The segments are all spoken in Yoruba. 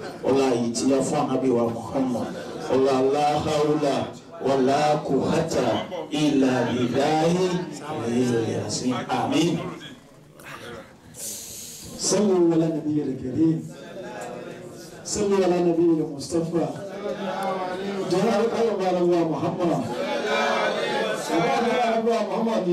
ọlá yìí ti yá fún anabi wa muhammad ọlá aláhàúlà wàlá kùhátà ìlà ìdáyé ìrìnlẹ̀ sí àmín. صلوا على النبي الكريم صلوا على النبي المصطفى جلال قلب على الله محمد سبحان الله محمد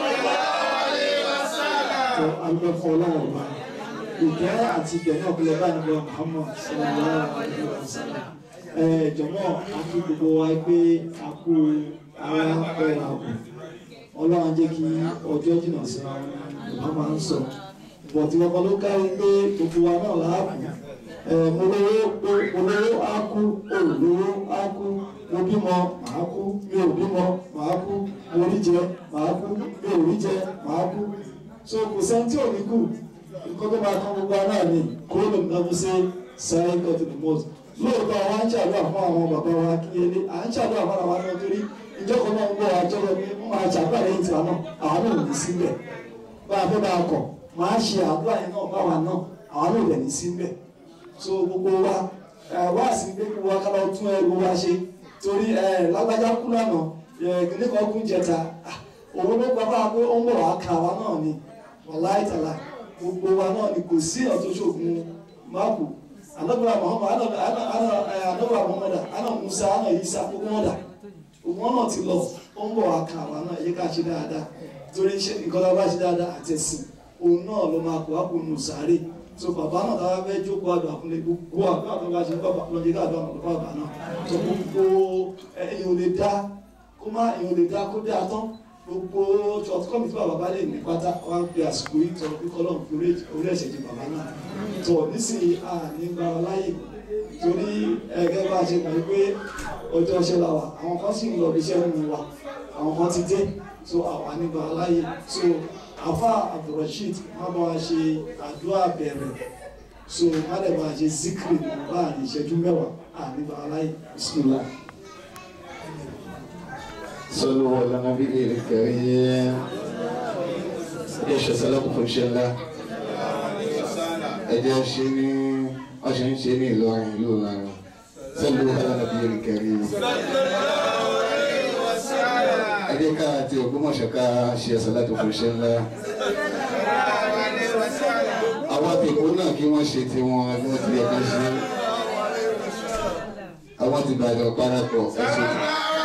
tó alùpùpù ọlọ́wọ́ ọba ìkẹ́ àti ìgbẹ̀yìn ọ̀pẹ̀lẹ̀ bá nígbà Muhammad sallallahu alaihi wasallam ẹ jọ̀mọ́ àti gbogbo wa pé a kú ara ọ̀rọ̀ àbò ọlọ́run jẹ́ kí ọjọ́ jìnnà sí àwọn máa ń sọ bọ̀tí ọkọ ló kárí pé gbogbo wa náà láàbù mo lówó mo lówó á kú olówó á kú mo bímọ màá kú mi ò bímọ màá kú mo rí jẹ màá kú mi ò rí jẹ màá kú so kò sẹ́ni tí ò ní kú nǹkan tó máa kán gbogbo ara ní kúrò lè nà mú sí sáré kọ́tù ní mọ́tò lóòótọ́ àwọn à ń ṣàdúrà fún àwọn bàbá wa kíyẹlé à ń ṣàdúrà fún àwọn àwọn torí ìjọba náà ń gbọ́ àjọyọ̀ ní wọ́n máa ṣàdúrà lẹ́yìn tiwa náà àwọn náà ò ní síbẹ̀ bá a fẹ́ bá a kọ̀ máa ṣe àdúrà yẹn náà báwa náà àwọn náà ò dẹ̀ ní síbẹ̀ so gbogbo wa wá sí pé kí wa kábà tún ẹrù wa ṣe torí lágbájá kú lánàá nípa kún jẹta òun ló gbà bá a pé ó ń bọ̀ wá ka wa náà ni wàláì tàlà gbogbo wa náà ni kò sí ọ̀tún ṣògùn máàkù anabura muhammad anabura muhammad ana musa ana isa gbogbo wọn dà gbogbo wọn náà ti lọ ó ń bọ̀ wá ka wa náà yẹ ká ṣe dáadáa torí nǹkan tó bá ṣe dáadáa àtẹ̀sìn òun náà ló máa kó wá kó nù sáré so bàbá náà táwa fẹ́ jókòó àdó àkúnlé gbogbo àdó àtọ́ bá ṣe bàbá lọ́jọ́ ká àdó àmọ́ bàbá náà so gbogbo èèyàn ò lè dá kó má èèyàn ò lè dá kó dá tán gbogbo ṣọt kọ́mi tí bàbá bá lè ní pátá wá ń pe àsìkò yìí tọ́ bí kọ́lọ́ orí ẹ̀ṣẹ̀ di bàbá náà tọ́ nísìnyí a ní gba ọ láyè torí ẹgẹ́ bá a ṣe mọ̀ pé ọjọ́ ṣe la wà àwọn kan sì ń lọ bí iṣẹ́ nínú wa àwọn kan ti dé so àwa ní gba ọ láyè so afa abdulrasheed má bá wa ṣe àdúrà bẹ̀rẹ̀ so má dẹ̀ bá a ṣe zikiri láàrin ìṣẹ́jú mẹ́wàá àní gba ọ láyè bismillah. صلوا على النبي الكريم ايش سلام في الله ẹjẹ ṣe ní ọṣẹ ń ṣe ní Ìlọrin ìlú Ìlọrin sọlọ alánàbí ìkẹrì ẹjẹ ká àti Ògbómọ̀ṣọ́ ká ṣe ẹsẹ láti fún iṣẹ́ ńlá àwọn àtẹkù náà kí wọ́n ṣe tiwọn bí wọ́n ti yẹ kó ṣe àwọn ti bàjẹ́ parapọ̀ ẹ̀ṣẹ̀ tó.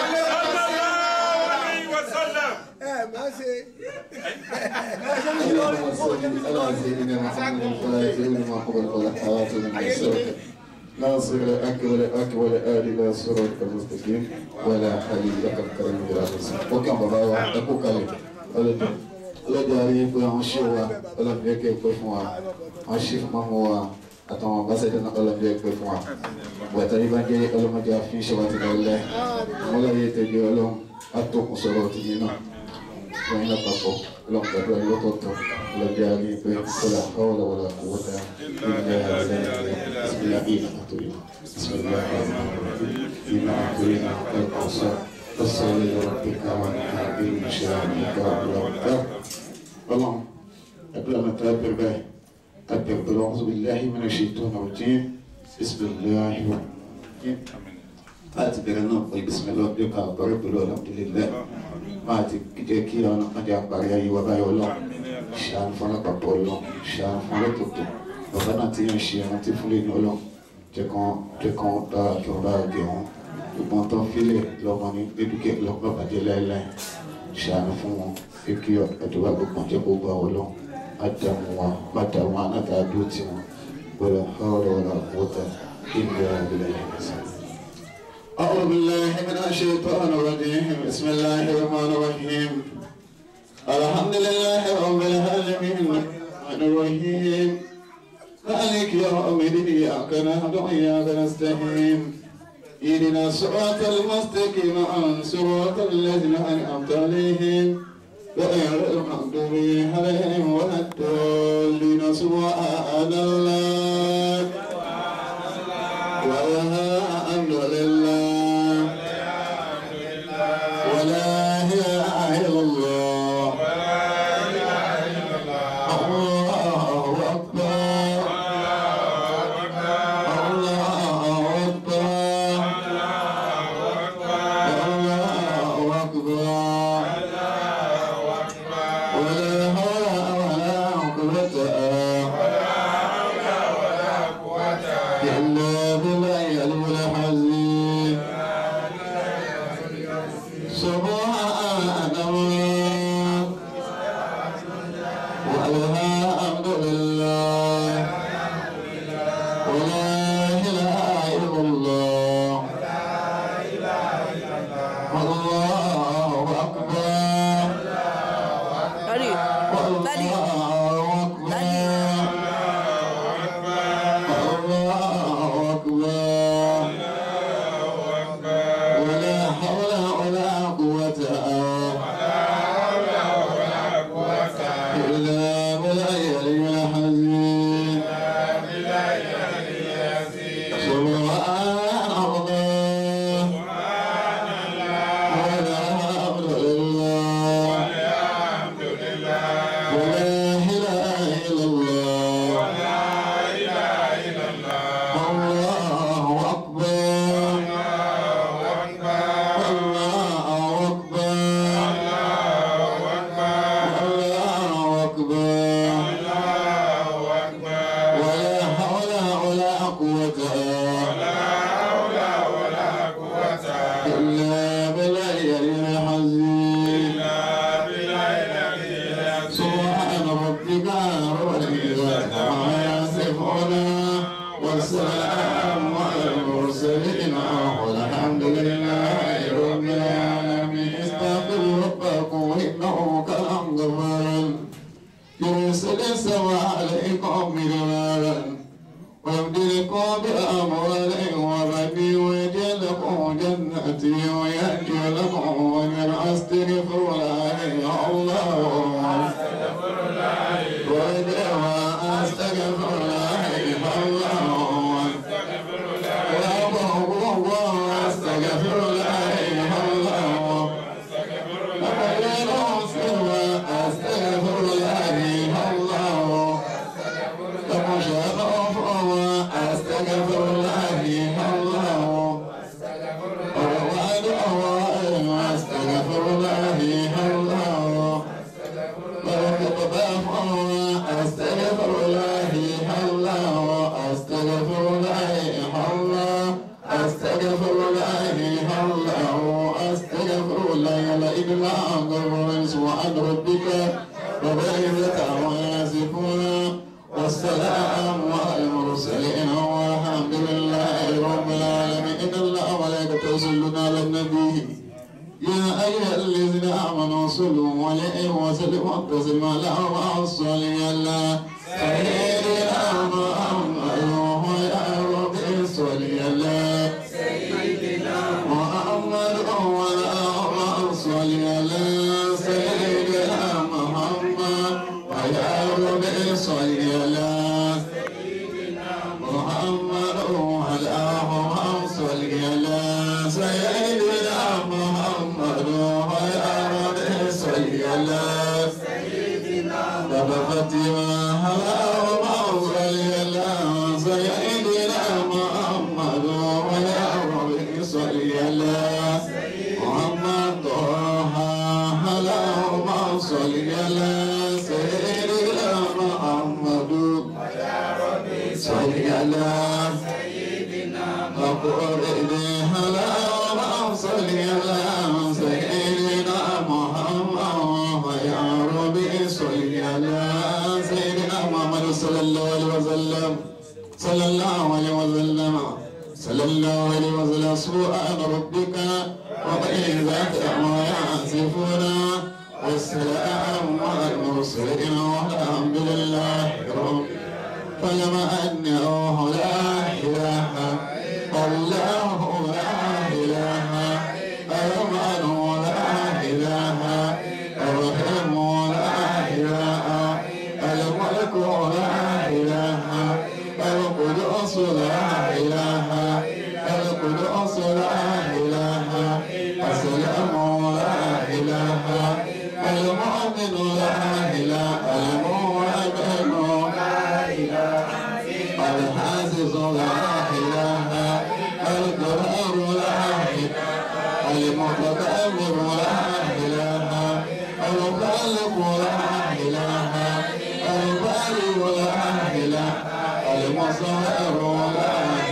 اللهم صل على سيدنا محمد الفاتح لما قبل والحواتم من السرق ناصر الأكبر الأكبر آل لا صراط المستقيم ولا حليل لك الكريم بلا حسن وكم بابا أكو كلمة ọlọ́jà rí pé àwọn ṣé wa ọlọ́mọdé kẹ́ pẹ́ fún wa àwọn ṣé fún mọ́mọ́ wa àtàwọn ambassador náà ọlọ́mọdé pẹ́ fún wa wẹ̀tọ́ yìí bá jẹ́ ọlọ́mọdé àfihàn ṣe wa ti lọ́lẹ́ ọmọláyé tẹ̀lé ọlọ́run àtòkùn sọ̀rọ̀ tìyẹn náà wọ́n yín lápapọ̀ ọlọ́run gbàdúrà yìí lọ́tọ̀ọ̀tọ̀ ọlọ́jà rí pé kọ́lá kọ́wọ́lá wọlá kò wọ́tá ilẹ̀ ìsìlẹ̀ ìlà àtòyìn ìsìlẹ̀ ìlà àtòyìn ẹ̀kọ́sọ́ فصل لربك وانحر بشانك وربك اللهم قبل ما تكبر به تكبر أعوذ بالله من الشيطان الرجيم بسم الله الرحمن láti bẹ̀rẹ̀ náà pé bisimilá ọdún ká àbọ̀rẹ́ pẹ̀lú alhamdulillah máa ti jẹ́ kí ọ̀nà kan jẹ́ àparí ayé wa báyọ̀ lọ ṣàánú fún alápapọ̀ lọ ṣàánú fún alẹ́tọ̀tọ̀ bàbá náà ti yàn ṣe ẹran tí fúnlẹ̀ ní ọlọ́ jẹ́ kan jẹ́ kan dára kí wọ́n bá gẹ̀ wọ́n gbogbo tó ń filẹ̀ lọ́mọ ní dédúkẹ́ lọ́pọ̀ bàjẹ́ láéláé ṣàánú fún wọn pé kí ẹ̀dọ́gba gbogbo jẹ́ kó gbà wọ́n lọ má dààmú wọn má dààmú wọn náà dáa dúró tì wọn gbọ́dọ̀ ọ̀rọ̀ ọ̀rọ̀ àkótá ìlú àbílẹ̀ yẹn أعوذ بالله من الشيطان الرجيم بسم الله الرحمن الرحيم الحمد لله رب العالمين الرحمن الرحيم مالك يوم الدين إياك نعبد وإياك نستعين اهدنا الصراط المستقيم عن صراط الذين أنعمت عليهم غير المغضوب عليهم ولا الضالين سبحان الله والحمد لله ولا إله إلا الله الله أكبر الله إلا بالله العظيم سبحان الله والحمد لله ولا إله إلا الله الله أكبر Daddy, Daddy, الله أكبر الله أكبر ولا حول ولا قوة إلا بالله العظيم سبحان الله والحمد لله ولا إله إلا الله الله أكبر الله أكبر الله أكبر ولا حول ولا قوة إلا بالله العظيم سبحان ربك رب العزة عما يصفون والسلام على المرسلين والحمد لله رب العالمين استغفروا ربكم إنه كان غفارا يرسل السماء عليكم مدرارا ويمددكم بأموال وبنين ويجعل لكم جنات ويأتي لكم ومن أستغفر الله الله ويدعو أستغفر الله الله أستغفر الله الله أستغفر الله الله أستغفر الله الله أستغفر الله الله أستغفر الله الله أستغفر الله الله أستغفر الله الله أستغفر الله لا إله إلا الله سبحان ربك رب العزة عما يصفون والسلام على المرسلين والحمد لله رب العالمين إن الله وملائكته يصلون على النبي يا أيها الذين آمنوا صلوا عليه وسلموا تسليما اللهم صل على سيدنا محمد ويا رب صل على محمد اللهم صل على سيدنا محمد ويا رب صل على محمد اللهم صل على سيدنا محمد ويا رب صل على بابا فاطمة اللهم صل على سيدنا محمد ويا رب صل على محمد طه اللهم صل على سيدنا محمد صل على أقول اللهم صل على سيدنا محمد يا ربي صل على سيدنا محمد صلى الله عليه وسلم صلى الله عليه وسلم صلى الله عليه وسلم سبحان ربك وطيبات ما يصفون والسلام على المرسلين والحمد لله رب فلما أنه لا إله الله لا إله الرحمن لا إله الرحيم لا إله الملك لا إله القدوس لا إله القدوس لا إله السلام لا إله المؤمن لا إله المؤمن لا إله الحاسس لا إله القرار لا إله المتكبر لا إله الخالق لا إله البارئ لا إله المصور لا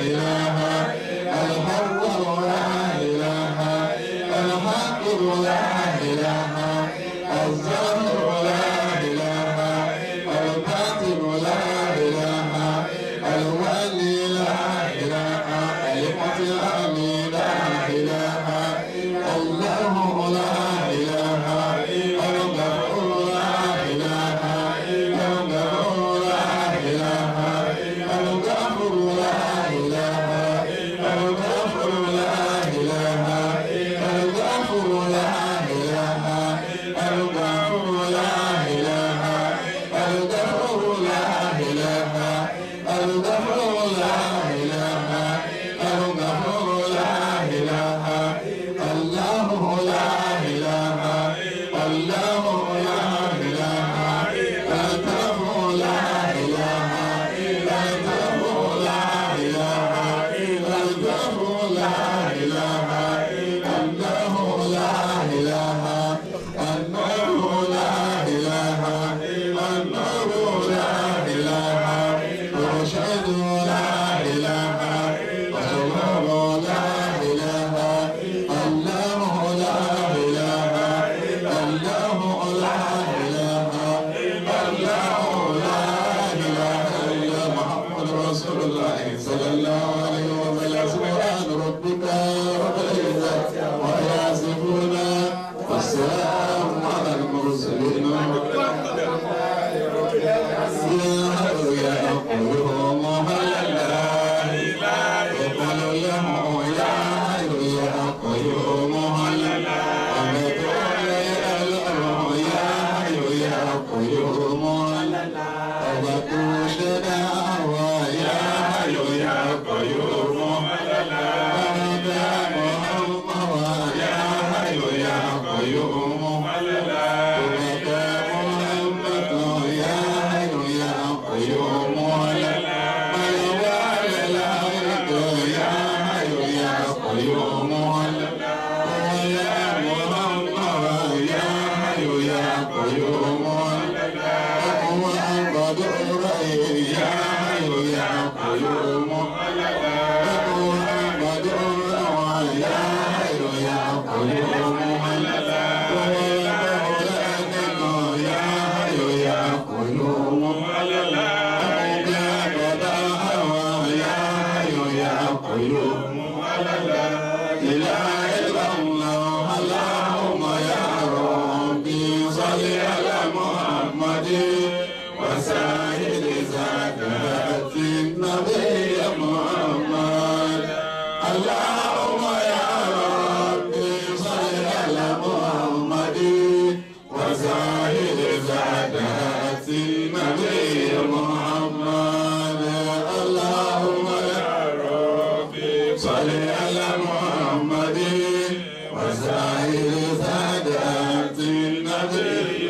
قيوم يا محمد يا حي يا قيوم يا محمد يا حي يا قيوم يا حي يا قيوم يا محمد يا حي يا قيوم هو أبد الرأي يا حي يا قيوم هو أبد الرأي يا حي يا قيوم هو الأولاد يا حي يا قيوم يا حي يا قيوم لا إله إلا الله اللهم يا ربي صل على محمد وسائر زكاة النبي محمد اللهم يا ربي صل على محمد وسائر زكاة النبي محمد اللهم يا ربي صل على محمد وسائر سادات النبي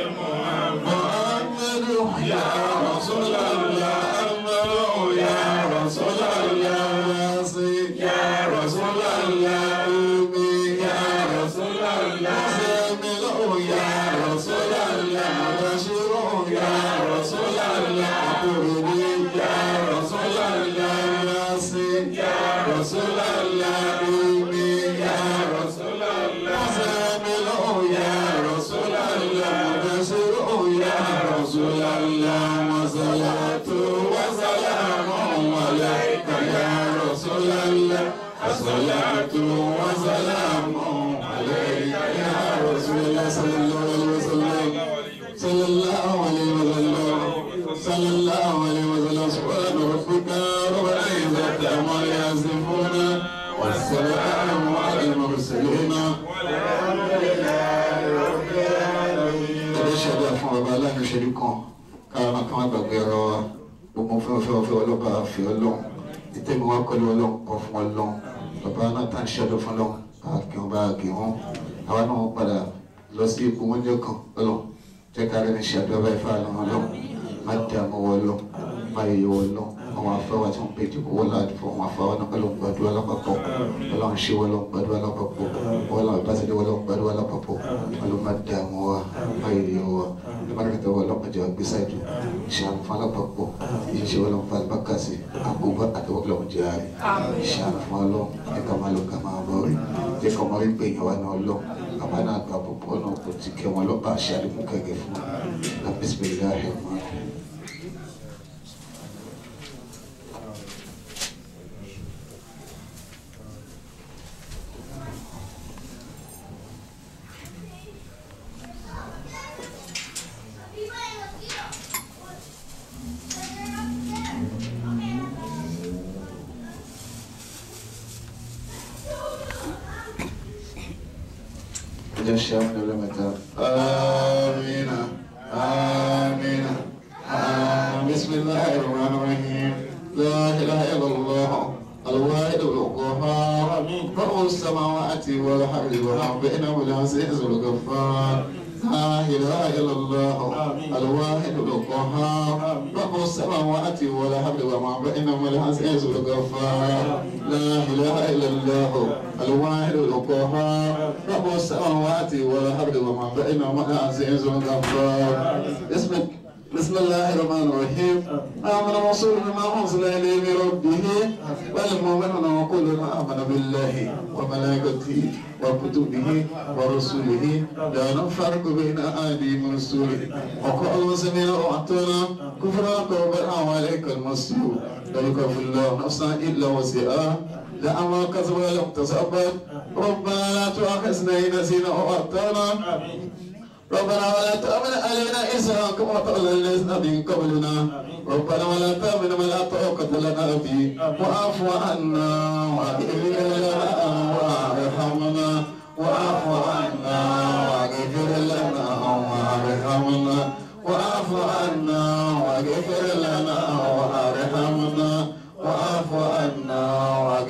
محمد يا رسول الله أمر يا رسول الله يا رسول الله يا رسول الله سامل يا رسول الله بشير يا رسول الله قربي يا رسول الله ياسين يا رسول الله يا رسول الله سامل يا رسول الله بشير يا رسول الله وصلاة وسلام عليك يا رسول الله الصلاة وسلام عليك يا رسول الله صلى الله عليه وسلم صلى الله عليه وسلم صلى الله عليه وسلم سبحان ربك رب العزة عما يصفون والسلام على المرسلين والحمد لله رب العالمين. ẹ̀dẹ́ ṣẹ̀dá fún ọba aláìníṣẹ́lú kan káwọn kan má gbàgbé ọ̀rọ̀ wa gbogbo fẹ́ fẹ́ fẹ́ ọlọ́pàá fi ọlọ́run ìtẹ́mi wá kọ́lé ọlọ́run kọ́ fún ọlọ́run bàbá náà tá à ń ṣẹ́dọ̀ fún ọlọ́run àkè wọn bá àkè wọn àwa náà wọ́n padà lọ sí ipò wọn jẹ́ kan ọlọ́run jẹ́ ká rẹ́ni ṣàdúrà báyìí fún àlọ́ ọlọ́run má dé àmọ́ wọ ọlọ́run má yẹ yọ ọlọ́run àwọn afẹ́wà tí wọ́n pè jù owó láti fún àwọn afẹ́wà náà ọlọ́run gbàdúrà lápapọ̀ ọlọ́run ṣe ọlọ́run gbàdúrà lápapọ̀ ọlọ́run ìbáṣẹ́dẹ́ ọlọ́run gbàdúrà lápapọ̀ ọlọ́run má dé àmọ́ wa má yẹ yọ wa ìbárakẹ́tẹ̀ ọlọ́run jẹ́ gbèsàdù ìṣàánú fún alápapọ̀ ìṣe ọlọ́run fún alibakasi àgbógbá àtẹwọ́gbọ̀lọ́run jẹ́ àárẹ̀ ìṣàánú fún ọlọ́run ẹ̀ka máa lọ ká máa bọ̀ rí jẹ́ kọ́ mọ́ rí pé èèyàn wá ní ọlọ́run àbá náà gba púpọ̀ náà kò ti kẹ́ wọn lọ́pàá àṣẹ àdínkù kẹ̀kẹ́ fún wọn bisimilahi rahman جشام لمتا آمين آمين آمين بسم الله الرحمن الرحيم لا إله إلا الله الواحد القهار رب السماوات والأرض وما بينهما العزيز الغفار لا إله إلا الله الواحد القهار رب السماوات والأرض وما بينهما العزيز الغفار لا إله إلا الله الواحد القهار رب السماوات والأرض وما بينهما العزيز الغفار اسمك بسم الله الرحمن الرحيم آمن الرسول بما أنزل إليه من ربه والمؤمنون كلنا آمن بالله وملائكته وكتبه ورسله لا نفرق بين أحد من رسوله وقالوا سمعنا وأطعنا كفرانك وبرا عليك المصير لا يكفر الله نفسا إلا وسعها لا ما كسب ولم تسبب ربنا لا تؤاخذنا إن نسينا وأخطأنا ربنا ولا تأمن علينا إسرا كما تولى الذين من قبلنا ربنا ولا تأمن ما لا طاقة لنا به واعف عنا واغفر لنا وارحمنا واعف عنا واغفر لنا وارحمنا واعف عنا واغفر لنا وارحمنا واعف عنا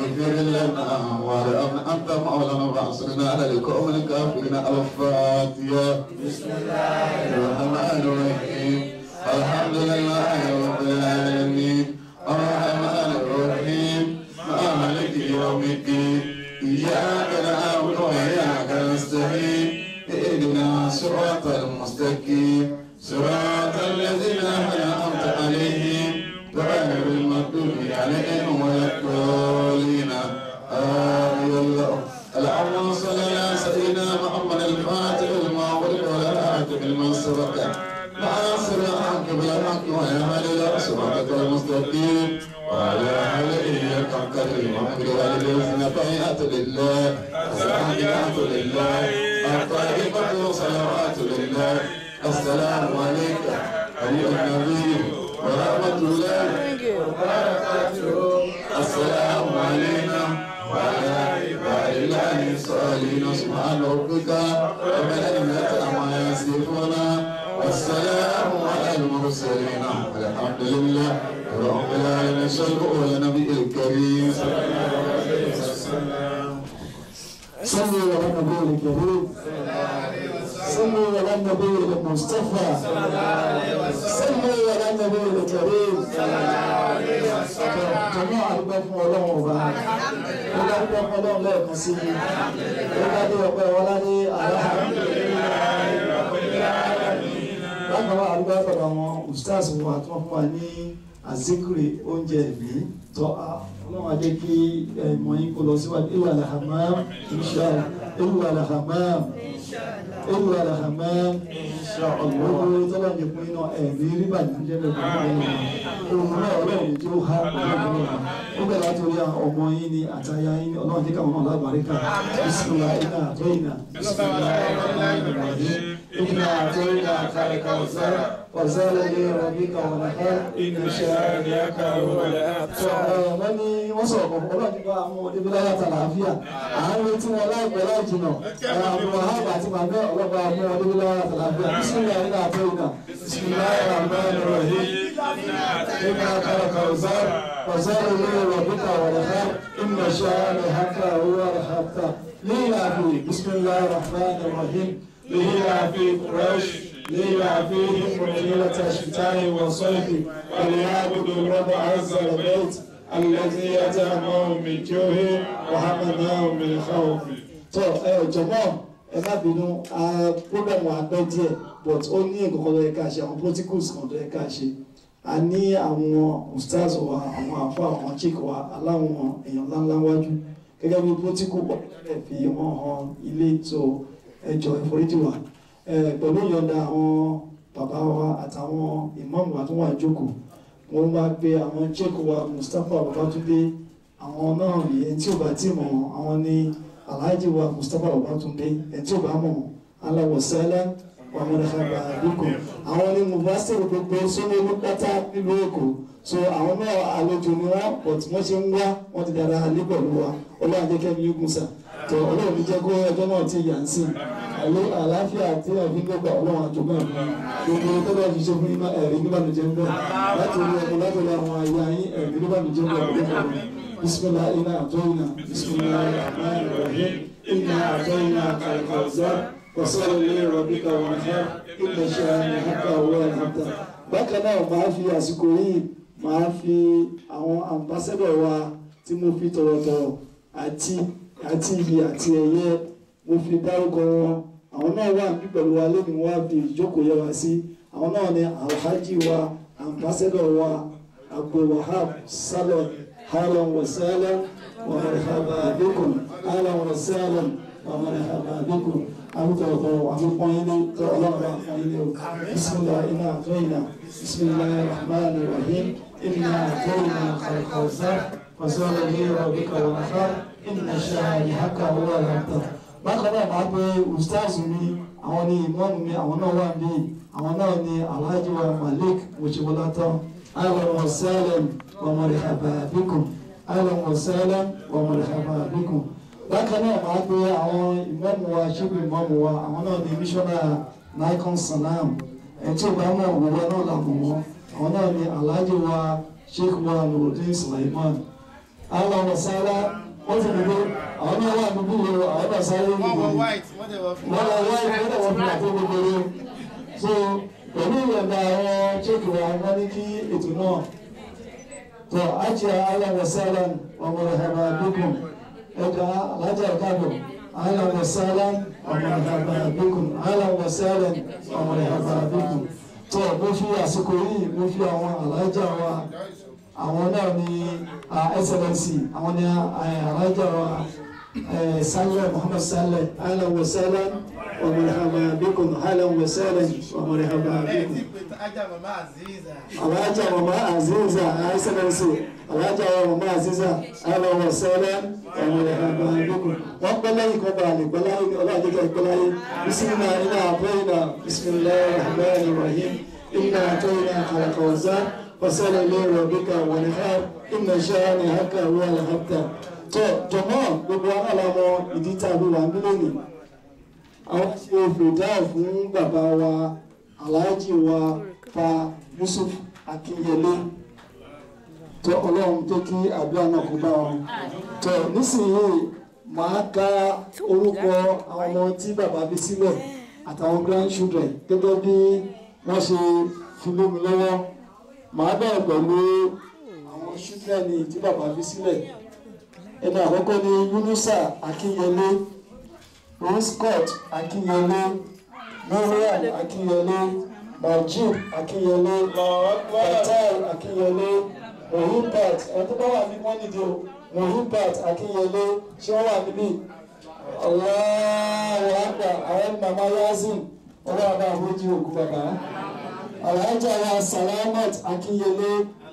اغفر لنا وارحمنا أنت مولانا فانصرنا على القوم الكافرين الفاتحة بسم الله الرحمن الرحيم الحمد لله رب العالمين الرحمن الرحيم مالك يوم الدين إياك نعبد وإياك نستعين اهدنا صراط المستقيم صراط الذين أنعمت عليهم غير المغضوب عليهم ولا الضالين آمين الله اللهم صل على سيدنا محمد الفاتح لما خلق ولا آتك لما سبق ناصر الحق بالحق ويهدي إلى صراطك المستقيم وعلى آله قدر المحمد والذين طيعت لله الساجدات لله الطيبة صلوات لله السلام عليك أيها النبي ورحمة الله وبركاته السلام علينا وعلى عباد الله الصالحين سبحان ربك رب العزة عما يصفون والسلام على المرسلين والحمد لله رب العالمين صلوا على النبي الكريم صلى الله عليه وسلم صلوا على النبي الكريم صلوا على النبي المصطفى صلوا على النبي الكريم jọmọ àdúgbò fún Ọlọ́run ọba ó bá dúpẹ́ fún Ọlọ́run lẹ́ẹ̀kan sí i ó bá dé ọpẹ́ wọládé bákan náà àdúgbò fọdọ àwọn ustaz wa tí wọn fún wa ní azikiri oúnjẹ ẹ̀mí tọ́ Ọlọ́run adé kí ẹ̀mọ́ yín kó lọ síwájú ewu alahamam inshallah ewu alahamam ewu alahamam gbogbo tọ́lá ní pín iná ẹ̀mí ríbà ní jẹ́ bẹ̀rẹ̀ ohun náà ọlọ́run tí ó há ọlọ́run náà ó bẹ̀rẹ̀ láti orí àwọn ọmọ yín ni àtàyà yín ni ọlọ́run jẹ́ káwọn náà lábàáríkà bisimilá iná àtọ́ iná bisimilá ìrọ̀lẹ́ iná àtọ́ iná àkàrẹ̀kà ọ̀sára ọ̀sára lé rọ̀bíkà ọ̀nàká iná ṣáàríyàká wọ́n ní wọ́n sọ̀rọ̀ kọ̀ọ̀kan ọlọ́run nípa àwọn ọdẹ́bílá yàtà làáfíà àárín tí wọ́n láìpẹ́ láì jìnà àwọn wàhálà àti màmá ọlọ́pàá àwọn ọdẹ́bílá yàtà làáfíà bisimilá iná àtọ́ iná bisimilá ìrọ̀lẹ́ إنا خلق الزار وزار لي ربك ورخاء إن شانئك هو الأبتر ليلا في بسم الله الرحمن الرحيم ليلا في قريش ليلا فيهم ليلة الشتاء والصيف وليعبدوا رب عز البيت الذي أتاهم من جوع وحمناهم من خوف. tó ẹ jọ̀mọ́ ẹ má bínú program wa pẹ́ díẹ̀ but ó ní nǹkan kan tó yẹ ká ṣe àwọn protocols kan tó yẹ ká ṣe a ní àwọn ustaz wa àwọn àfọ àwọn chick wa aláwọn èèyàn ńláńlá wájú gẹ́gẹ́ bí protocol pọ̀lẹ́rẹ̀ fi wọ́n hàn ilé tó ẹjọ́ ìforíjì wa pẹ̀lú ìyọ̀ǹda àwọn bàbá wa àtàwọn ìmáàmù wa tó wà jókòó wọ́n bá gbé àwọn chick wa Mustapha Babatunde àwọn náà yẹn tí ò bá tí mọ̀ àwọn ní Alhaji wa Mustapha Babatunde ẹ̀ tí ò bá mọ̀ aláwọ̀ sẹ́lẹ̀ wàmúlẹ̀kàgbà àdúgbò àwọn ní mufasiru gbogbo sóní ní pátá nílùú èkó so àwọn náà àlejò ni wọn but wọn ṣe ń wá wọn ti dára alẹ́ pẹ̀lú wa ọlọ́run jẹ́ kẹ́mi yókùn sà tó ọlọ́run jẹ́ kó ẹjọ́ náà ti yà ń sìn àlẹ́ àlàáfíà àti àfihàn ọlọ́run àjọgbọ́n ẹ̀fọ́ gbogbo tó bá fi ṣe fún iná ẹ̀rí níbànújẹ́ ń bẹ̀ láti orí ọmọ láti orí àwọn àyà yín ẹ̀rí níbànújẹ́ ń bẹ̀ bisimilah iná àtọ́yìnà bisimilah rahman rahim iná àtọ́yìnà kàlkàzá وصلوا لربك وانحر إن شانئك هو الأبتر bákan náà máa fi àsìkò yìí máa fi àwọn ambassador wa tí mo fi tọ̀rọ̀tọ̀rọ̀ àti àti iyì àti ẹ̀yẹ mo fi dárúkọ wọn àwọn náà wà ní pẹ̀lú wa lónìí wọ́n á fi ìjókòó yẹ wa sí àwọn náà ni alhaji wa ambassador wa abdulwahab salon halan wa salam wa marhaba bikum halan wa salam wa marhaba bikum àwùjọ àfikún ilé tó ọlọ́run àfún ilé o bisimilá iná àtọ́yìnà bisimilá rahman rahim iná àtọ́yìnà kàlkàwùsá fasọ́lá ní rọ̀bíkà wọn ká iná ṣáàyè haka wọ́n àlàntà. bákan náà máa pe ustaz mi àwọn ní ìmọ̀ọ́mù mi àwọn náà wà ní àwọn náà ní alhaji wa malik mojibulata ahlan wa sahlan wa marhaba bikum ahlan wa sahlan wa marhaba bikum bákan náà máa pe àwọn ìmọ̀mù wa ṣíbi ìmọ̀mù wa àwọn náà ní mísọ́nà nikon salam ẹtí ìgbà mọ̀ òwúwa náà là mọ̀ wọ́n àwọn náà ní alhaji wa sheikh wa nurudin sulaiman àwọn ọmọ sáárá wọ́n ti dìbò àwọn náà wà níbí yìí o àwọn náà sáré wọ́n níbí wọ yìí white wọ́n dẹ̀ wọ fún wọ́n lọ wá ìwé náà wọ́n fi àpò gbogbo rẹ̀ so pẹ̀lú ìyọ̀nda àwọn chéèkì wa wọ́n ní kí ètò náà tó àjẹ́ aláwọ̀sálàm ọmọ ìhàbà bíkùn ẹ̀dá alájà ìkàbọ̀ aláwọ̀sálàm ọmọ ìhàbà bíkùn aláwọ̀sálàm ọmọ ìhàbà bíkùn tó mo fi àsìkò yìí mo fi àwọn alájà wa àwọn náà ní excellency àwọn ní alájà wa saleh muhammad saleh aláwọ̀sálàm ọmọ ìhàbà bíkùn aláwọ̀sálàm ọmọ ìhàbà ẹ̀ bíkùn tí pé ajá màmá Aziza alhaja mama aziza aisanansi alhaja mama aziza ala wa salam ọmọ rẹ àgbà àdókò wọn pẹ lẹ́yìn kan bá lè gbọláyé ọlọ́run jẹ́ gbọláyé bisimilá iná àbẹ́yìnà bisimilá rahman rahim iná àtọ́yìnà àkàràkọ̀ọ́sá wasẹ́lẹ̀ ilé rọ̀bíkà wọ̀nìhá iná ṣáàní haka wọ́n alhabta tó jọmọ́ gbogbo aláàmọ́ ìdí tàbí wà mílíọ̀nù àwọn ṣe fìdá fún bàbá wa alhaji wa fa yusuf akinyele tó ọlọ́run tó kí àdúrà náà kó bá wọn tó nísìnyí màá ka orúkọ àwọn ọmọ tí bàbá bí sílẹ̀ àtàwọn grandchildren gẹ́gẹ́ bí wọ́n ṣe fi lé mi lọ́wọ́ màá bẹ̀rẹ̀ pẹ̀lú àwọn children tí bàbá bí sílẹ̀ ẹni àkọ́kọ́ ni yunusa akinyele roscott akinyele mariam akinyele majid akinyele fatai akinyele mohibat ẹni tó bá wà ní wọ́n nídìí o mohibat akinyele ṣé wọ́n wà níbí Allahu akbar àwọn mama yazin ọlọ́run bá àbójú òkú bàbá alhaja wa salamat akinyele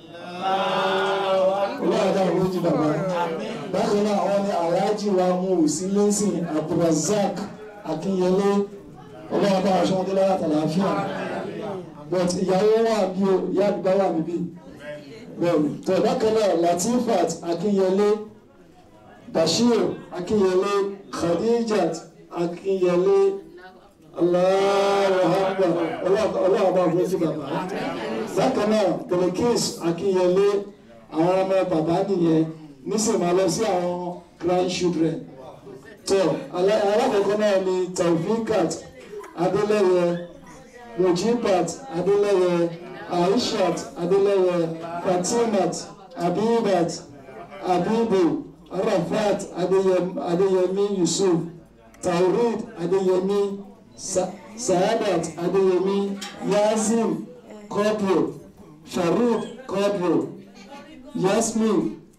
ọlọ́run bá àbójú bàbá bákan náà àwọn ni alhaji wa muhusi lẹ́sìn abdulrasaq akinyele ọlọ́run bá aṣọ wọn dé lára tàlàáfíà but ìyàwó wà bí o ìyá àdúgbò wà níbí bẹ́ẹ̀ni tó bákan náà latifat akinyele bashir akinyele khadijat akinyele Allahu akbar ọlọ́run bá fún sí bàbá bákan náà belekis akinyele àwọn ọmọ bàbá nìyẹn nísìnyí máa lọ sí àwọn grandchildren tó alákọ̀ọ́kọ́ náà ni taufikat adeleye mujibat adeleye aishat adeleye fatimat abibat abibu arafat Adeyem- adeyemi yusuf taurid adeyemi Sa- saadat adeyemi yazim kodro sharif kodro yasmin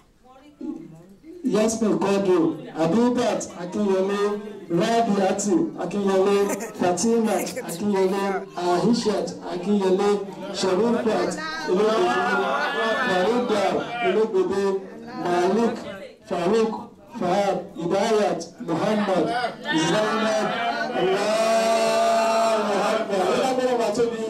yasmin kodro abibat akinyele rabiatu akinyele fatimat akinyele ahishat akinyele sharifat elegbede farida elegbede malik farouk fahad hidayat muhammad zainab allahu akbar ọlọ́gbọ́n bá tóbi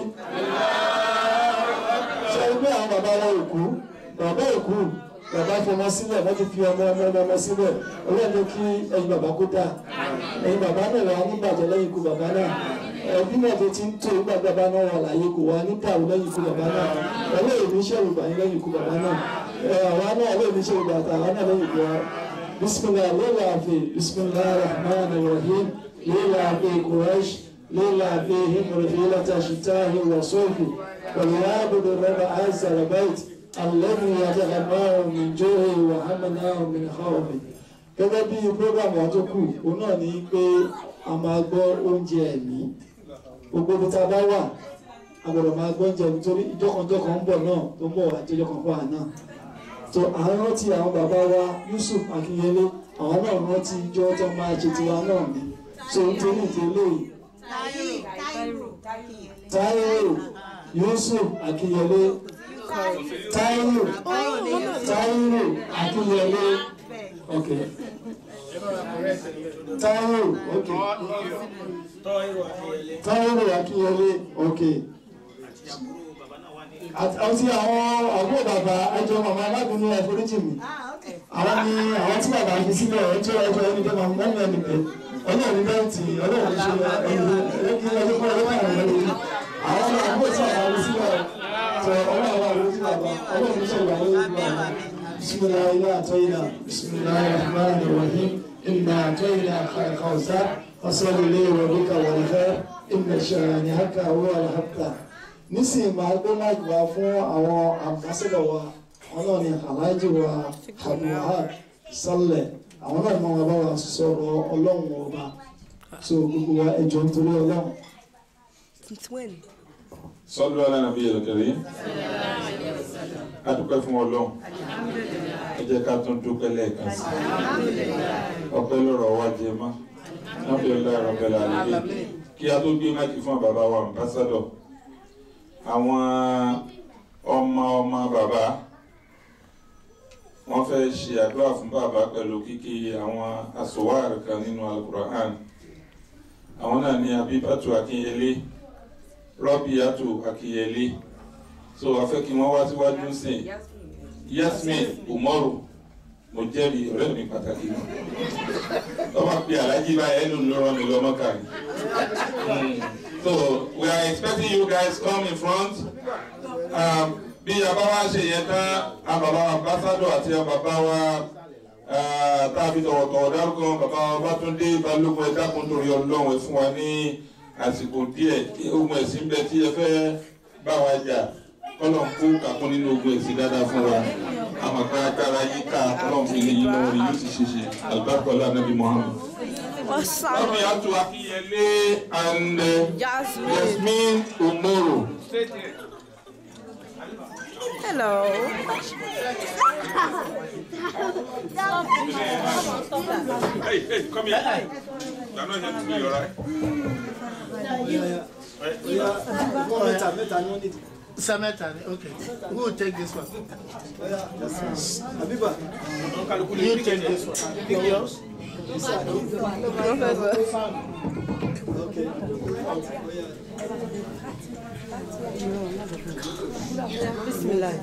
ṣe ẹgbẹ́ àwọn bàbá wọn òkú bàbá òkú bàbá fi ọmọ sílẹ̀ wọ́n ti fi ọmọ ọmọ ọmọ ọmọ sílẹ̀ ọlọ́run ló kí ẹyin bàbá kó dáa ẹyin bàbá náà wà ní bàjẹ́ lẹ́yìn ikú bàbá náà ẹbí náà tó ti ń tó nígbà tí bàbá náà wà láàyè kò wá ní dàrú lẹ́yìn ikú bàbá náà ọlọ́run ní iṣẹ́ ìgbà yín lẹ́yìn ikú bàbá náà ẹ àwa náà ọlọ́run ní iṣẹ́ ìgbà àtàwọn náà lẹ́yìn ikú wa bisimilah lẹ́la àfi bisimilah rahman rahim lẹ́la àfi quraish lẹ́la àfi himrifila tashitahi wasofi wàlúwàbùdó rẹ́bà àìsà rẹ̀bẹ́ẹ̀tì alẹ́nu yàtọ̀ min jóhe wàhámẹ́nà min khawfi gẹ́gẹ́ bí program wa tó kù òun náà ní pé a máa gbọ́ oúnjẹ ẹ̀mí gbogbo ibi tá a bá wà a gbọ́dọ̀ máa gbọ́ oúnjẹ ẹ̀mí torí ìjọkànjọkàn ń bọ̀ náà tó ń bọ̀ wá tó ìjọkàn fún àná tó à ń rántí àwọn bàbá wa Yusuf Akínyẹlé àwọn náà rántí ìjọ tó máa ṣe tiwa náà ní so nítorí ìdílé yìí Táíwò Yusuf Akínyẹlé Táíwò Táíwò Akínyẹlé ok Táíwò ok Táíwò Akínyẹlé ok àti àwọn àbúrò bàbá ẹjọ màmá alágbónú ẹforíjì mi àwọn ni àwọn tí bàbá fi sílẹ̀ ẹjọ́ ẹjọ́ ẹni bẹ́ẹ̀ máa ń mẹ́rin ẹni bẹ́ẹ̀ ọlọ́run bẹ́ẹ̀ tì ọlọ́run ṣe ẹni ẹni ẹni fún ọlọ́run àwọn ẹni àwọn ni àbúrò tí bàbá fi sílẹ̀ tọ ọlọ́run àwọn àbúrò tí bàbá ọlọ́run ṣe ìgbà yẹn ìgbà بسم الله إنا أعطينا بسم الله الرحمن الرحيم إنا أعطيناك الكوثر فصل لربك والخير إن شانئك هو الأبتر nísìnyí máa gbé máìkì wá fún àwọn àmbásẹ́dọ̀ wa àwọn náà ni aláàjì wa abdulhad sálẹ̀ àwọn náà máa wá bá wa sọ̀rọ̀ ọlọ́run ọba so gbogbo wa ẹjọ́ nítorí ọlọ́run. Since when? Sallu ala nabiyil karim. A dúpẹ́ fún Ọlọ́run. Ẹ jẹ́ ká tún dúpẹ́ lẹ́ẹ̀kan sí. Ọpẹ́ lọ́rọ̀ wá jẹ mọ́. Alhamdulillahi rabbil alamin. Kí a tó gbé máìkì fún bàbá wa ambassadọ̀. Àwọn ọmọ ọmọ bàbá wọ́n fẹ́ ṣe àdúrà fún bàbá pẹ̀lú kíkí àwọn asòwárì kan nínú Al-Qur'an. Àwọn náà ní Abibatu Akínyẹlé rọ́bìyàtò akínyẹlé so a fẹ́ kí wọ́n wá síwájú sìn yasmin umaru mo jẹ́rìí ọ̀rẹ́ mi pàtàkì mi lọ́wọ́ pé alájí báyìí ẹnu ló rán mi lọ́mọ kàrí so we are expecting you guys come in front um, bí a bá wá ṣe yẹn tán a bàbá wa ambassador àti a bàbá wa tàbí tọ̀wọ̀tọ̀wọ̀ dárúkọ bàbá wa Bátúndé Balógun ẹ dákun torí Ọlọ́run ẹ fún wa ní àsìkò díẹ̀ ogun ẹ̀sìn bẹ tí ẹ fẹ́ bá wa jà kọ́lọ̀ ń kó kàkún nínú ogun ẹ̀sìn dáadáa fún wa àmọ̀ká agbára yíká kọ́lọ̀ ń fi lè yín lọ́wọ́ rí yóò sì ṣe ṣe alibarikọ́lá nàbí Muhammad. Awesome. Ọmọ yàtò Akínyẹlé and uh, Jasmine. Yasmin Omoro. Hello. Hey, hey, come here. You're not here to be alright. mẹ́ta mẹ́ta ni wọ́n ní. Samantha, okay. Who will take this one? àbíbà You take this one. Pick yours. okay. Bismillah.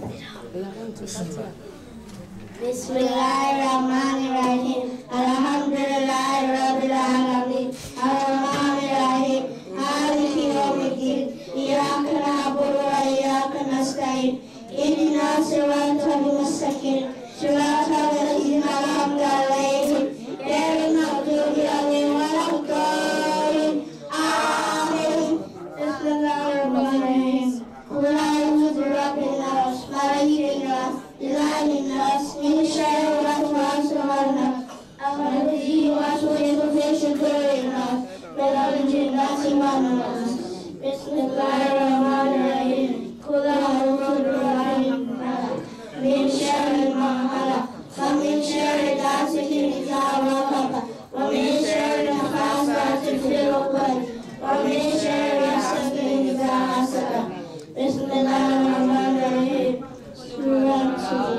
بسم الله الرحمن الرحيم الحمد لله رب العالمين الرحمن الرحيم مالك يوم الدين إياك نعبد وإياك نستعين اهدنا الصراط المستقيم صراط الذين أنعمت عليهم غير المغضوب عليهم ولا الضالين آمين بسم الله الرحمن الرحيم قل أعوذ برب الناس ملك الناس إله الناس من شر الوسواس والنفس الذي يوسوس في صدور الناس من الجنة والناس بسم الله الرحمن الرحيم قل أعوذ برب الفلق من شر ما خلق ومن شر غاسق إذا وقب ومن شر النفاثات في العقد ومن شر حسد إذا حسد بسم الله الرحمن الرحيم سورة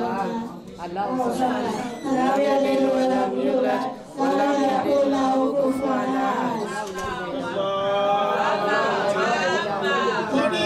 سورة لم يلد ولم يولد ولم يكن له كفوا أحد Kúrì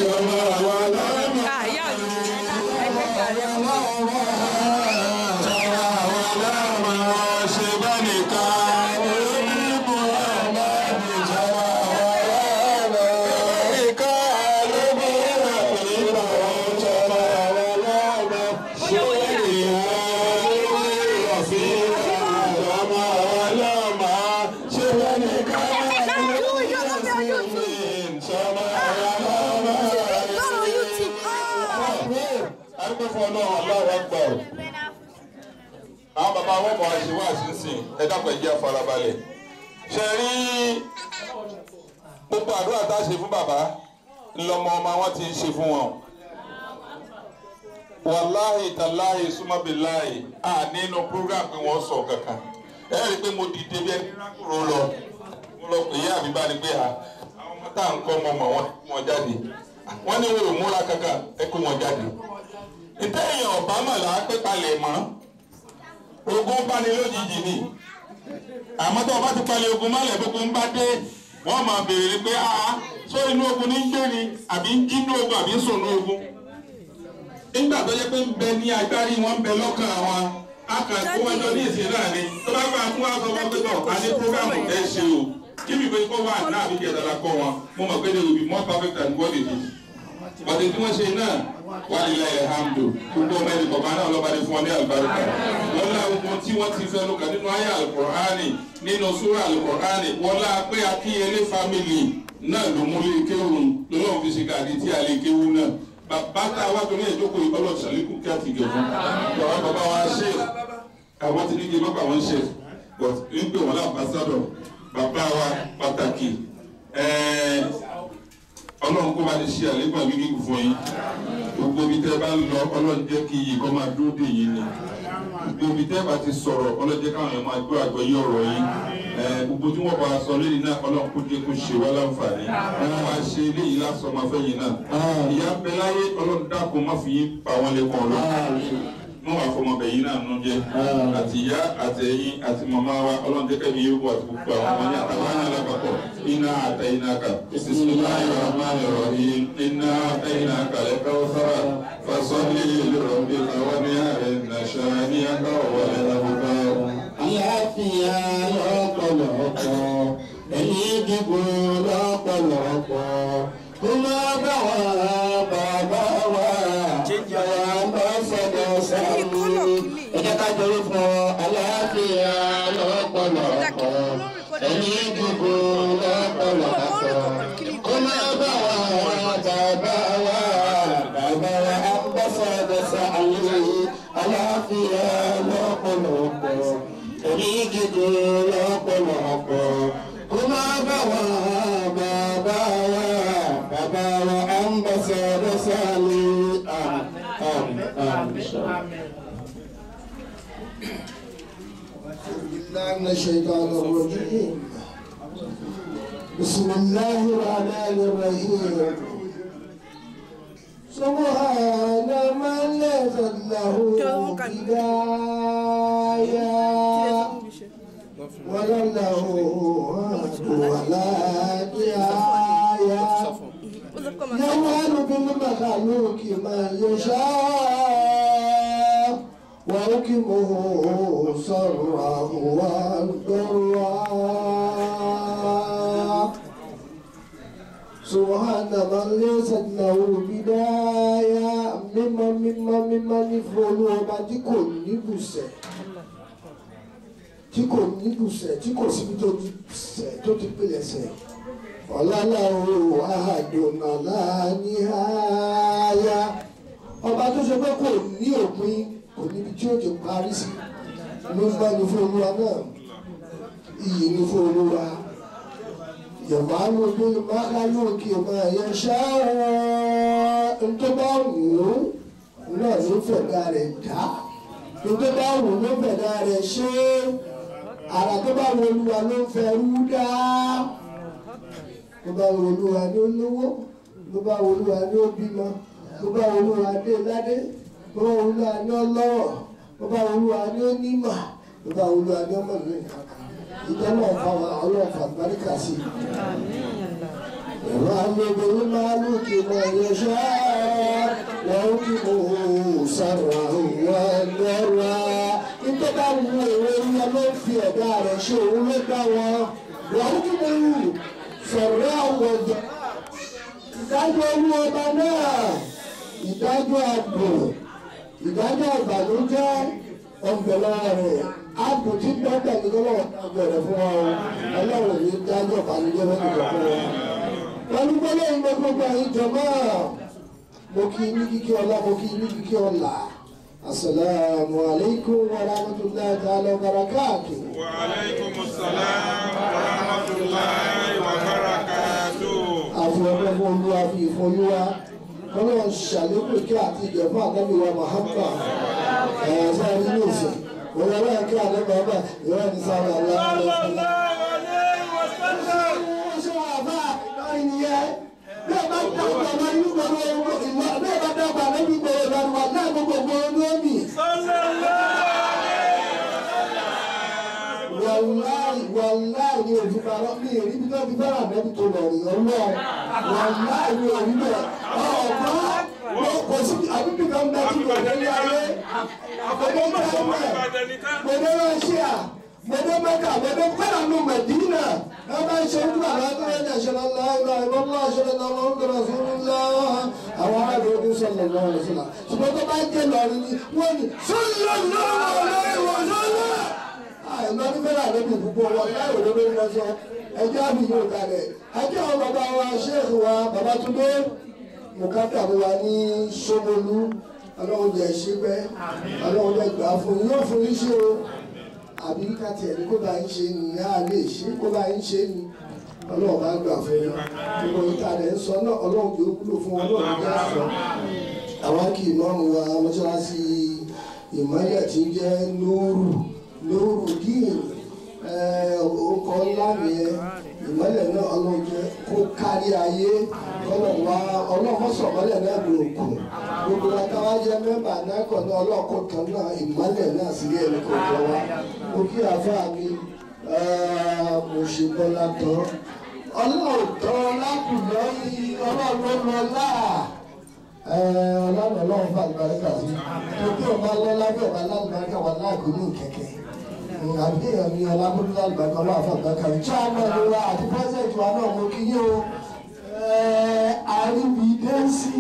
ṣọmọ wa lọ́mọ. Ah, ìyá mi. ṣe bá nìkan onímọ̀ ọmọ ìjọba ọlọ́mọ. nìkan ló bí ìrìnà ìjọba ọlọ́mọ. ṣé ènìyàn ló bí ìrọ̀fin ìjọba ọlọ́mọ. ṣé bá nìkan ló bí ìrọ̀fin ìjọba ọlọ́mọ. Lọ́rọ̀ YouTube. Ah. Agbẹ́fọ́ náà aláwọ̀ gbà ọ́. Àwọn bàbá wọn bọ̀ àṣẹ wá sínsìn ẹ dákun ẹ jẹ́ àfarabalẹ̀. Ṣé rí gbogbo àdúrà tá a ṣe fún bàbá ńlọmọ ọmọ wọn ti ń ṣe fún wọn. Wàláhì tàláhì súnmọ́bìláhì à nínú program pé wọ́n sọ kankan. Ẹ rí i pé mo dìde bí ẹni rákòrò lọ. Mo lọ pè é àbí bá ní pé ha. Àwọn ọmọ tá à ń kọ́ ọmọ ọmọ wọn kó wọn jáde. Wọ́n ní wọn ò múra kankan ẹ kó wọn jáde ntẹ́yìn ọ̀bá mọ̀ là á pé palẹ̀ mọ́ ogun bá ní lójijì ni àmọ́ tó o bá ti palẹ̀ ogun mọ́lẹ̀ gbogbo ń bá dé wọ́n máa béèrè pé a sọ inú ogun ní ń gbé ni àbí ń jí inú ogun àbí ń sùn inú ogun nígbà tó yẹ pé ń bẹ ní agbárí wọn ń bẹ lọ́kàn wọn a kàn kó wọn jọ ní ìsìn náà ni tó bá bá tún wá sọ wọn pé tọ̀ a ní programu ẹ ṣe o kí mi pé kó wà náà àbí jẹ́ dada kọ́ wọn mo mọ̀ pé they will be more perfect than what they did bàtẹ tí wọ́n ṣe náà wà nílẹ̀ alhamdu gbogbo ọmọ ẹni kọ̀ọ̀kan náà lọ́ba ní fún ọ ní àlùbáríkà wọ́n lá ogun tí wọ́n ti fẹ́nu kà nínú ayé alukur'ani nínú sura alukur'ani wọ́n lá pé akínyẹlé family náà ló mú lé kéwù lọ́wọ́ fi ṣe kàdí tí a lè kéwù náà bàbá tá a wá torí ẹ̀ jókòó ìbálò sàlékù kí a ti gẹ̀ fún bàbá bàbá wa ṣe àwọn ti ní kí bàbá wọn ṣe but ń pè wọn láǹbásádọ̀ bàbá wa pàtàkì ẹ̀ẹ́ ọlọ́run kó bá lè ṣe àlékún àbí gígùn fún yín gbogbo ibi tẹ́ bá ń lọ ọlọ́run jẹ́ kí iyì kọ́ máa dúró dè yín ni gbogbo ibi tẹ́ bá ti sọ̀rọ̀ ọlọ́run jẹ́ káwọn èèyàn máa gbọ́ àgbọ̀ yí ọ̀rọ̀ yín gbogbo tí wọ́n bá a sọ lẹ́yìn náà ọlọ́run kó jẹ́ kó ṣe wá láǹfààní wọ́n wá ṣe eléyìí lásán máa fẹ́ yín náà ìyá ń bẹ láyé ọlọ́run dákun má fi yín pa wọ́n lẹ́kọ̀ọ́ lọ wọn wà fọmọ bẹ yín náà nù jẹ àti ìyá àti ẹ̀yin àti màmá wa ọlọ́run jẹ́ kẹ́mi yóò wà gbogbo àwọn ọmọ ní àtàwọn àyàn lápapọ̀ iná àtẹ iná kà bisimilayi rahman rahim iná àtẹ iná kàlẹ́ káwọ́sára fasọ́lì lọ́rọ̀bí káwọn ní ààrẹ nàṣà ní akáwọ̀ wọlé lábúkà. àlàáfíà lọ́pọ̀lọpọ̀ ẹ̀yìn gígùn lọ́pọ̀lọpọ̀ kó má bá wa bàbá wa bàbá bá fọdọ̀ sáré ẹ jẹ́ ká jọrọ fún ọ àlàáfíà lọ́pọ̀lọpọ̀ ẹ̀yìn gígùn lọ́pọ̀lọpọ̀ kó má bá wa bàbá wa bàbá wa bá fọdọ̀ sáré àlàáfíà lọ́pọ̀lọpọ̀ ẹ̀yìn gígùn lọ́pọ̀lọpọ̀ kó má bá wa bàbá wa bàbá wa ambassador sáré àmì àmì àmì. من الشيطان الرجيم بسم الله الرحمن الرحيم سبحان من ليس له بداية ولا له ولا نهاية يفعل بالمخلوق ما يشاء وحكمه سرا وضرا سبحان من ليست له بداية مما مما مما نفعل ọba tí kò níbùsẹ̀ tí kò níbùsẹ̀ tí kò síbi tó ti sẹ̀ tó ti pilẹ̀ sẹ̀ ọ̀làláwo àdùnnàlá ní àyà ọba tó ṣe pé kò ní òpin kò níbi tí ó ti parí sí ló ń bá ní fún olúwa náà iyì ní fún olúwa yọ̀bá ló bí máa lóòkè máa yẹ ṣáá tó bá wù ú náà ló fẹ̀dá rẹ̀ dá tó bá wù ú ló fẹ̀dá rẹ̀ ṣe àrà tó bá wù olúwa ló ń fẹ́ rú dá tó bá wù olúwa ní olówó tó bá wù olúwa ní òbímọ tó bá wù olúwa ní ládé tó bá wù olúwa ní ọlọ́rọ̀ tó bá wù olúwa ní onímọ̀ tó bá wù olúwa ní ọmọ ìlú ìjọ náà fa ọlọ́run fa àgbáríkà sí i يغلب الملك من يشاء وحكمه سرا وضرا nítorí bá wu èrò ìyá ló fi ẹ̀dá rẹ̀ ṣe òun ló dá wọn wọ́n kí mo wù sọ̀rọ̀ àwọ̀dọ̀ ìdájọ́ olú ọba náà ìdájọ́ àgbò ìdájọ́ ìbànújẹ́ ọ̀gbẹ̀lá rẹ̀ àgbò tí dọ́kítà ní lọ́wọ́ ọgbẹ̀rẹ̀ fún wa o ọlọ́run ní dájọ́ ìbànújẹ́ fún ìjọ fún wa. pẹ̀lú gbọ́dọ̀ ìgbẹ́ gbogbo àyíjọ náà mo kí ní kíkí ọlá mo kí ní kíkí ọlá. السلام عليكم ورحمة الله تعالى وبركاته وعليكم السلام ورحمة الله وبركاته. àfi ọgbẹ́ fún olúwa fi ìfọyúwa kọ́lọ́ ṣàlékún kí àti ìjẹ̀fọ́ àdábìwá Muhammad ẹ̀ sáré ní òsè wọ́n yọ lọ́yẹ̀ kí àdábìwá ọba ìwé ní sáré aláàlẹ́ ṣé wàá bá ìlọrin nìyẹn bẹ́ẹ̀ bá dàgbà máa ń gbọ́ ìwọ bẹ́ẹ̀ bá dàgbà máa ń gbọ́ ìlọrin wà náà gbogbo ọgbọ́n lómi. wàláì wàláì ni òfin bá lọ ní èrí bí wọ́n ti fẹ́ràn mẹ́bí tó lọ rí ọlọ́ wàláì ni òrí bẹ́ẹ̀ ọ̀gbọ́n wọ́n kò sí àbíbí kan bẹ́ẹ̀ tí kò dé ní ayé àgbẹ̀dẹ́ ní ayé gbẹ̀dẹ́ rọ́ṣíà gbẹ̀dẹ́ mẹ́kà gbẹ̀dẹ́ fẹ́ràn nù mẹ́dínà ẹ bá ń ṣe ojú àbá tó yẹn ní àṣẹ lọ́la ìlà ìbọ́lá àṣẹ lọ́la wọn ń dọ̀rọ̀ fún mi lọ́ àwọn aráàlú ọdún sọ̀rọ̀ lọ́wọ́ rẹ̀ sílá ṣùgbọ́n tó bá jẹ́ lọ́rin ni wọ́n ní sọ́lọ́ lọ́wọ́ lọ́wọ́ lọ́wọ́ àìmọ́ ní fẹ́ràn àlejò púpọ̀ wọn láì òde lórí wọn sọ ẹjẹ́ àmì yóò kalẹ̀ ẹjẹ́ àwọn bàbá wa ṣéèkì wa Babátúndé mùkátà wa ní Ṣómolú ọlọ́run jẹ́ ṣípẹ́ ọlọ́run jẹ́ gbà fún yín yóò fún yín ṣe o àbí káti ẹ̀ ní kó bá yín ṣe ni á lè ṣe kó bá yín ṣe ni ọlọ́run bá gbà fún yín gbogbo ìta rẹ̀ ń sọ náà ọlọ́run tó kúlò fún ọlọ́run jẹ́ àṣọ àwọn kì í mọ́mú wa mọ́ṣáláṣí ìmọ̀lẹ̀ tí ń jẹ́ nóòrù lórúkìn ọkọ̀ ńlá nìyẹn ìmọ̀lẹ̀ náà ọlọ́jẹ́ kó kárí ayé ọlọ́wà ọlọ́mọsọ̀mọ́lẹ̀ náà ló kù gbogbo akáwá jẹ́ mẹ́mbà náà kọ̀ ní ọlọ́kọ̀ kan náà ìmọ̀lẹ̀ náà sí ẹni kò jọ wá mo kí àfa mi mo ṣe bọ́lá tán ọlọ́ọ̀tọ́ lákùnlọ́ yìí ọlọ́ọ̀lọ́ lọ́lá ọlọ́run ọlọ́run fún àlùbáríkà sí tókè ọba lọ́lá bí ọba lálùbáríkà wà láàgó ní kẹ̀kẹ́ àbí èèyàn mi ọlábọ́dún lálùbáríkà ọlọ́run fún àlùbáríkà rí chairman wa àti president wa náà mo kí yín o àríbídẹ́sí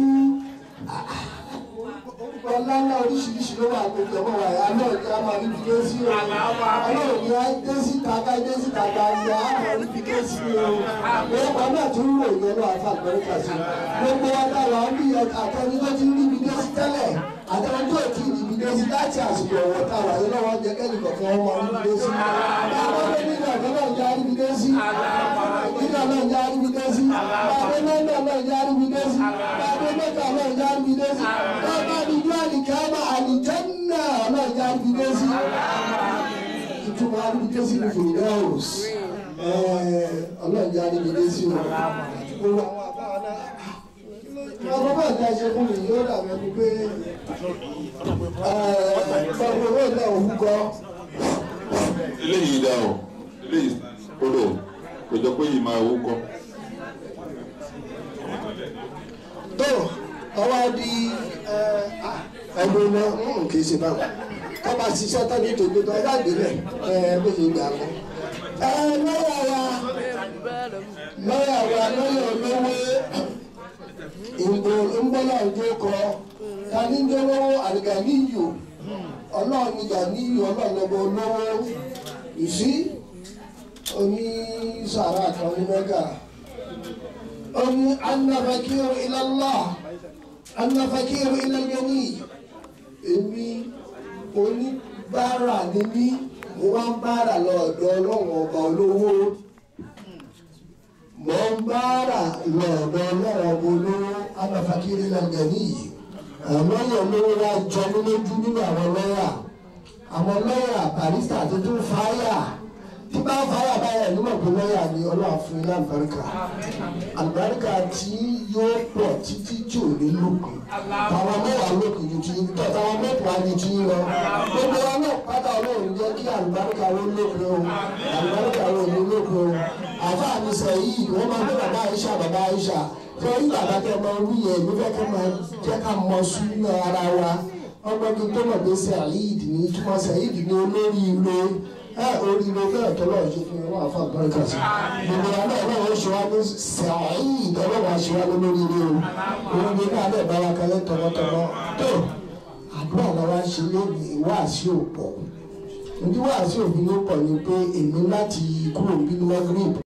orúkọ ńláńlá oríṣiríṣi ló wà gbogbo ọmọ wa yà náà ní a máa rí bídé sí o ọlọ́run ní a dé sí kàkà dé sí kàkà ní a máa rí bídé sí o orúkọ náà tún ń ròyìn ọlọ́run àfa àgbẹ̀rẹ̀kà sí gbogbo wa táwa ń bí àtẹni tó ti rí bídé sí tẹ́lẹ̀ àtẹni tó ti rí bídé sí láti àsìkò ọ̀wọ́ táwa yẹn lọ́wọ́ jẹ́ kẹ́lì kọ̀ọ̀kan wọn rí bídé sí àwọn ọmọdé nínú ọ̀gá náà ń já rí bídé sí nínú ọ̀gá náà ń já rí bídé sí bàbá mẹ́ta náà ń já rí bídé sí bàbá mẹ́ta náà ń já rí bídé sí bàbá àdìgbò àdìkàmà àdìjẹ́nà náà ń já rí bídé sí ìtumọ̀ àdìbídé sí ní fòlùdáwòs ọlọ́ọ̀jà àdìbídé sí o àti gbogbo àwọn àbáwọn náà ọmọ bá ta ṣe fún mi yóò dàbẹ̀ ni pé ọmọ owó náà òun kọ́ eléyìí dá o eléyìí kúrò kò jọ pé yìí máa wú kọ. tó ọwọ́ di ẹgbẹ́ náà kì í ṣe báwọn kọ́ bá ṣiṣẹ́ tán ní tòjú tó ẹgbẹ́ àgbélẹ̀ bó ṣe gbà lọ. lọ́yà wa lọ́yà wa lọ́yà olówó ìgbò ńgbọ́nà ìjó kọ tani ń jẹ́wọ́ àlìgàníyò ọlọ́run ní gàníyò ọlọ́run lọ́bọ olówó ìsí oní sàrà kan ní mẹ́gà oní anáfàkìrò ìlàlá anáfàkìrò ìlàlẹ́ni èmi oníbàárà ni mí mo wá ń bára lọ́dọ̀ ọlọ́run ọba olówó mo ń bára lọ́dọ̀ ọlọ́run ọba olówó anáfàkìrò ìlàlẹ́ni yìí àwọn lọ́yà olówó wa jọ mí lójú nínú àwọn lọ́yà àwọn lọ́yà barista tó tún fáyà tí bá fáyà báyà nímọ̀ pé lọ́yà ni ọlọ́run fún ilé àlùbáríkà àlùbáríkà tí yóò pọ̀ títí tí ò ní lókun táwọn mẹ́wàá lókun ju ti tọ́ táwọn mẹ́wàá ju ti lọ gbogbo wa náà pátá ọlọ́run jẹ́ kí àlùbáríkà wo lókun o àlùbáríkà wo ní lókun o àfa mi sẹ yìí wọ́n máa ń gbé bàbá Aisha bàbá Aisha fẹ́rí bàbá tẹ máa ń wí yẹn mi fẹ́ kẹ́ máa jẹ́ ká mọ súnà ara wa ọgbọ́n tó mọ̀ pé Saheed ní túmọ̀ Saheed ní olóríire ẹ oríire bẹ́ẹ̀ tó lọ́ọ̀ ṣe fún wọn àfa àgbọ̀nkà sí gbogbo àná ọlọ́run ṣe wá ní Saheed ọlọ́run àṣẹ wá lóríire o oríire náà lè bá wa kalẹ̀ tọmọtọmọ tó àdúrà làwa ṣe lónìí ìwáàsí òpó ojú wàásù òfin ló pọ̀ ni pé èmi láti kúrò bínú magrib